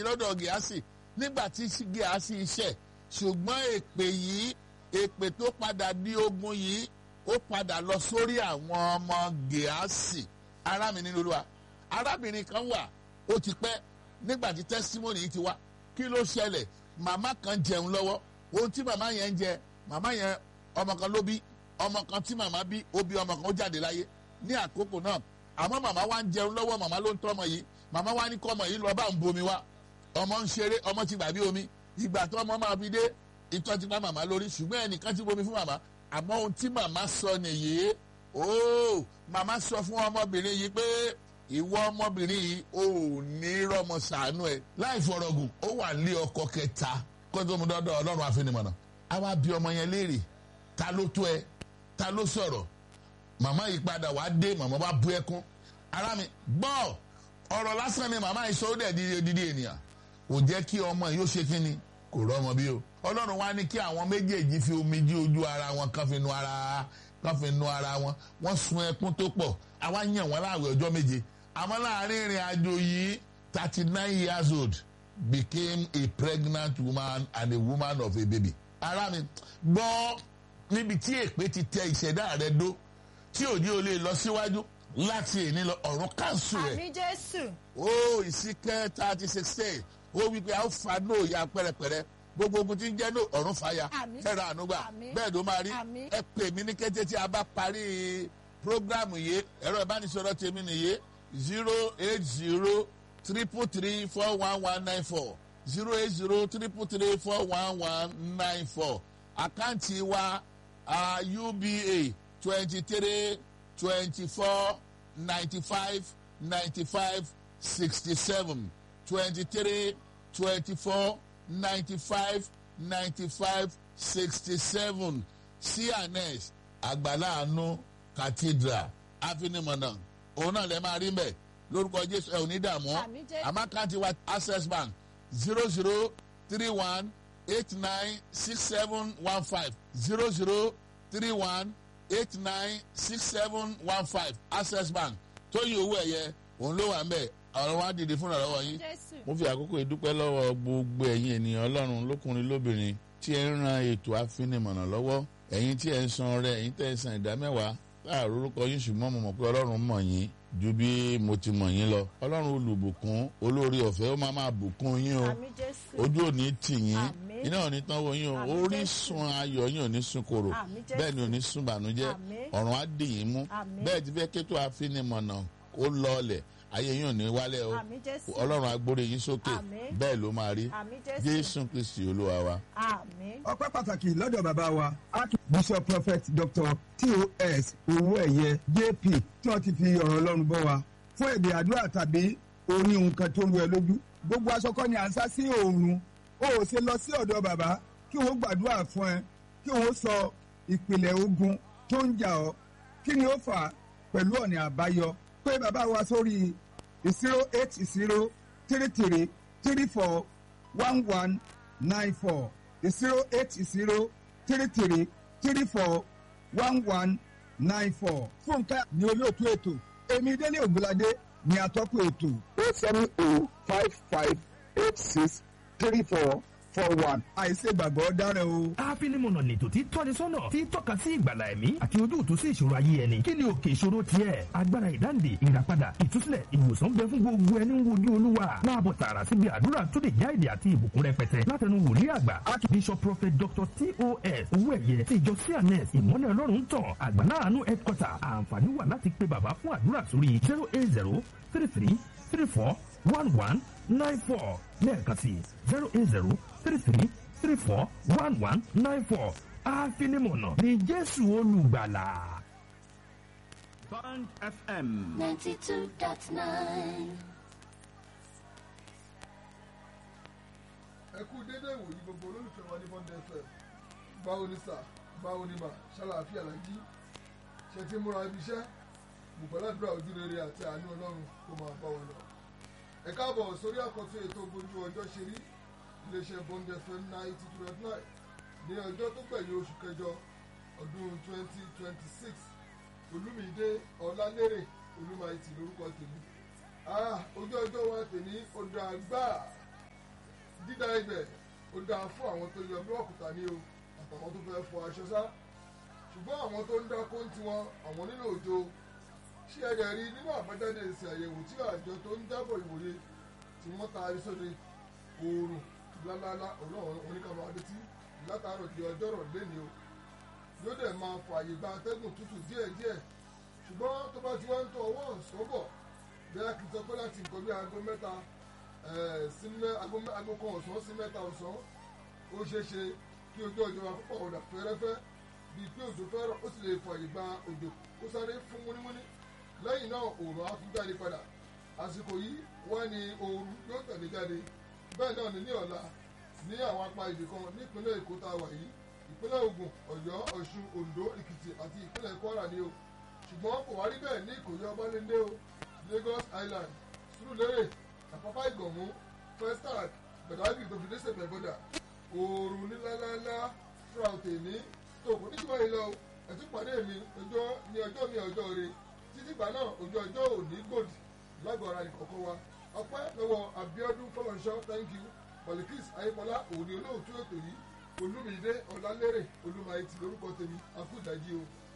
kejì lọ́dọ̀ gíásì nígbà tí gíásì iṣẹ́ ṣùgbọ́n èpè yìí èpè tó padà di ogun yìí ó padà lọ sórí àwọn ọmọ gíásì ará mi nínú olúwa arábìnrin kan wà ó ti pẹ́ nígbà tí testimony yìí ti wá kí ló ṣẹlẹ̀ màmá kan jẹun lọ́wọ́ ohun tí màmá yẹn ń jẹ màmá yẹn ọmọ kan ló bí ọmọ kan tí màmá bí ó bí ọmọ kan ó jáde láyé ní àkókò náà àmọ́ màmá wa ń jẹun lọ́wọ́ màmá ló ń tọ́ ọmọ yìí màmá wa ní kọ́ ọmọ yìí lọ bá ń bomi wá ọmọ ń ṣeré ọmọ ti gbàgbé omi ìgbà tó ọmọ máa fi dé ìtọ́ ti pa màmá lórí ṣùgbọ́n ẹnìkan ti bomi fún màmá àmọ́ ohun tí màmá sọ nìyí ooo màmá sọ fún ọmọbìnrin yìí pé ìwọ ọmọbìnrin yìí ò ní rọmọ sàánú ẹ láì fọrọgùn ó wà lé ọkọ kẹta kó tó mu dọdọ Ọlọ́run àfinimọ̀nà àwa bí ọmọ yẹn léèrè ta ló tó ẹ ta ló sọ̀rọ̀ màmá yìí padà wá dé màmá wá bú ẹkún ara mi gbọ́ ọ̀rọ̀ lásán ni màmá yìí sọ ó dẹ̀ dídí dídí ènìyàn kò jẹ́ kí ọmọ yìí ó ṣe kí ni kò rọ́mọ bí o ọlọ́run wá ní kí àwọn méjèèjì fi omi jí ojú ara wọn kan fi nu ara kan fi nu ara wọn wọ́n sun ẹkún tó pọ̀ àwa yàn wọ́n láàwẹ̀ ọjọ́ méje àmọ́ láàrin ìrìn àjò yìí thirty nine years old became a pregnant woman and a woman of a baby ara mi gbọ́ níbi tí èpè ti tẹ ìṣẹ̀dá rẹ dó tí òní ò lè lọ síwájú láti èní lọ ọ̀run káńsù rẹ̀ àmì jésù ó ìsìnkẹ́ thirty sixteen ó wí pé a ó fa nóò ya pẹ́rẹpẹ́rẹ gbogbo ogun tí ń jẹ́ nóò ọ̀run fàya Àmín. fẹ́ràn ànúgbà Àmín. bẹ́ẹ̀ ló máa rí Àmín. ẹ pè mí ní kété tí a bá parí programu yìí ẹ̀rọ ìbánisọ̀rọ̀ tèmi nìyí zero eight zero triple three four one one nine four zero eight zero triple three four one one nine four àkáǹtì wa uh, uba twenty three twenty four ninety five ninety five sixty seven twenty three twenty four ninety five ninety five sixty seven cns àgbàláàánú cathedral afinimọ̀nà òun náà lè máa rí mbẹ̀ lórúkọ jésù ẹ̀ ò ní dààmú Àmín Jésù. àmọ́ àkáǹtì wa access bank zero zero three one eight nine six seven one five zero zero three one eight nine six seven one five access bank tóyìn owó ẹ̀yẹ òun ló wà ń bẹ̀ ọ̀rọ̀ wa dìde fúnra lọ́wọ́ yín. jésù mo fi àkókò ìdúpẹ́ lọ́wọ́ gbogbo ẹ̀yin ènìyàn ọlọ́run lókùnrin lóbìnrin tí ẹ ń ran ètò àfinimọ̀nà lọ́wọ́ ẹ̀yin tí ẹ ń san ọrẹ ẹ̀yin tẹ́ ẹ san ìdá mẹ́wàá láàrú orúkọ yín ṣùgbọ́n mo mọ̀ pé ọlọ́run mọ̀ yín ju bí mo ti mọ̀ yín lọ ọlọ́run olùbùkún olórí ọ̀fẹ́ ó máa máa bùkún yín o àmì jésù ojú ò ní tì yín Àmín. iná ò ní tán wo yín o Àmín orísun ayọ̀ yín ò ní sun koro Àmín Jésù. bẹ́ẹ̀ ni ò ní sun bànújẹ́ Àmín. ọ̀run á dì yín mú Àmín. bẹ́ẹ̀ ti fẹ́ kétò àfinimọ̀nà ó lọọlẹ̀ ayé yín ò ní wálẹ̀ o àmì jésù ọlọ́run agbórí yín sókè Àmín. bẹ́ẹ̀ ló máa rí àmì jésù jésù kristi olúwa wa. àmì ọpẹ́ pàtàkì lọ́dọ̀ bàbá wa archbishop prophet dr tos owóẹ̀yẹ jp tí wọ́n ti fi ọ̀rọ̀ ọlọ́run bọ́ wa fún èdè àdúrà tàbí orí nǹkan tó ń lu ẹ lójú gbogbo aṣọ kọ́ ni à ń sá sí oòrùn o ò ṣe lọ sí ọ̀dọ̀ bàbá kí wọ́n gbàdúrà fún ẹ kí wọ́n sọ ìpìlẹ̀ ogun tó ń jà ọ́ kí ni ó fà á pẹ̀lú ọ̀nà àbáyọ pé bàbá wa sórí zero eight zero three three three four one one nine four zero eight zero three three three four one one nine four. fúnkẹ́ ni olóòtú ètò èmi délé ògbóládé ni atọ́kùn ètò. eight seven oh five five eight six three four four one. àìṣègbàgbọ́ dára o. àfinimọ̀nà lètò tí tọ́ni sọ́nà tí tọ́ka sí ìgbàlà ẹ̀mí àti ojútùú sí ìṣòro ayé ẹni kí ni òkè ìṣòro tiẹ̀ agbára ìdáǹdè ìràpadà ìtúsílẹ̀ ìwòsàn bẹ fún gbogbo ẹni ń wojú olúwa máa bọ̀ tààrà síbi àdúrà tó lè já èdè àti ìbùkún rẹpẹtẹ látẹnu wòlíì àgbà archbishop prophet dr tos owó ẹ̀yẹ ti ìjọ cns ìmọ́lẹ̀ ọlọ́run ń tàn àgbàláàánú headquarter àǹfààní wà láti pe bàbá fún àdúrà sórí zero eight zero three three three four one one nine four lẹ́ẹ̀kan sí zero eight zero three three three four one one nine four àfinimọ̀nà ní jésù olùgbàlà. Band FM. 92.9. ẹ kú dédé ìwòyí gbogbo olólùfẹ́ wa ní bọ́ndẹ̀ fm báwo ni sà báwo ni mà ṣàlàáfíà la jí ṣe ti múra ibi iṣẹ́ bùkọ́ládùúrà ojú rere àti àánú ọlọ́run kó máa bá wọn lọ. ẹ káàbọ̀ sórí àkọ́tún ètò gbójú ọjọ́ ṣe rí iléeṣẹ́ bọ́ndẹ̀ fm ninety two point nine ní ọjọ́ tó gbẹ̀yìn oṣù kẹjọ ọdún twenty twenty six olúmídé ọlálérè olúmayìtì lórúkọ tèmi ah ojú ọjọ́ wa tèmi ó dáa gbáà dídá ibẹ̀ ó dáa fún àwọn tó yọ búlọ́ọ̀kù ta ní o àtàwọn tó fẹ́ fọ aṣọ sá ṣùgbọ́n àwọn tó ń dákó ń tiwọn àwọn nílò òjò ṣé ẹ̀dẹ̀ rí nínú àbájáde èsì àyẹ̀wò tí àjọ tó ń jábọ̀ ìwòye tí wọ́n taari sóde oòrùn lálálá ọlọ́run oníkàmọ́ adétí látàárọ̀ di ọjọ́rọ̀ lẹ́ni o yóò dẹ̀ máa fààyè gba atẹ́gùn tútù díẹ̀díẹ̀ ṣùgbọ́n tó bá ti wá ń tọ ọwọ́ ọ̀sán bọ̀ bẹ́ẹ̀ kì í sọ pé láti nǹkan bí aago mẹ́ta sí aago kan ọ̀sán sí mẹ́ta ọ̀sán ó ṣeé ṣe kí ojú ọjọ́ wa púpọ̀ ọ̀dà fẹ́rẹ́fẹ́ bíi pé òjò fẹ́ràn ó sì lè fààyè gba òjò kó sáré fún múnímúní lẹ́yìn náà òòrùn á tún jáde padà àsìkò yìí wá ní ooru yóò tẹ̀lé jáde bẹ́ẹ̀ náà ní ní ọ̀la ní àwọn apá ibì kan nípínlẹ̀ èkó tá a wà yìí ìpínlẹ̀ ògùn ọ̀yọ́ ọ̀ṣun oǹdó èkìtì àti ìpínlẹ̀ kwara ni o ṣùgbọ́n kò wá rí bẹ́ẹ̀ ní ìkòyí ọbalẹ́ndé o lagos island surulere àpápá ìgànmú festac gbẹ̀dábì tó fi dé sẹ̀pẹ̀ bọ́dà oòrùn níláńláńlá fúra òtè ní tòkù níjúmọ́ yìí lọ ẹ̀tún pàdé mi ọjọ́ ní ọjọ́ mi ọjọ́ rẹ títí gbà náà ojú ọjọ́ òní gbòdì lágọ̀ọ́ ara nìkọ̀kọ́ wa ọpẹ́ lọ́wọ́ abiodun fọlọ́nṣọ́ thank you polikis ayépọlá òní olóòtú ètò yìí olúmídé ọlálérè olúmayẹtì lórúkọ tèmi akúdàjí o.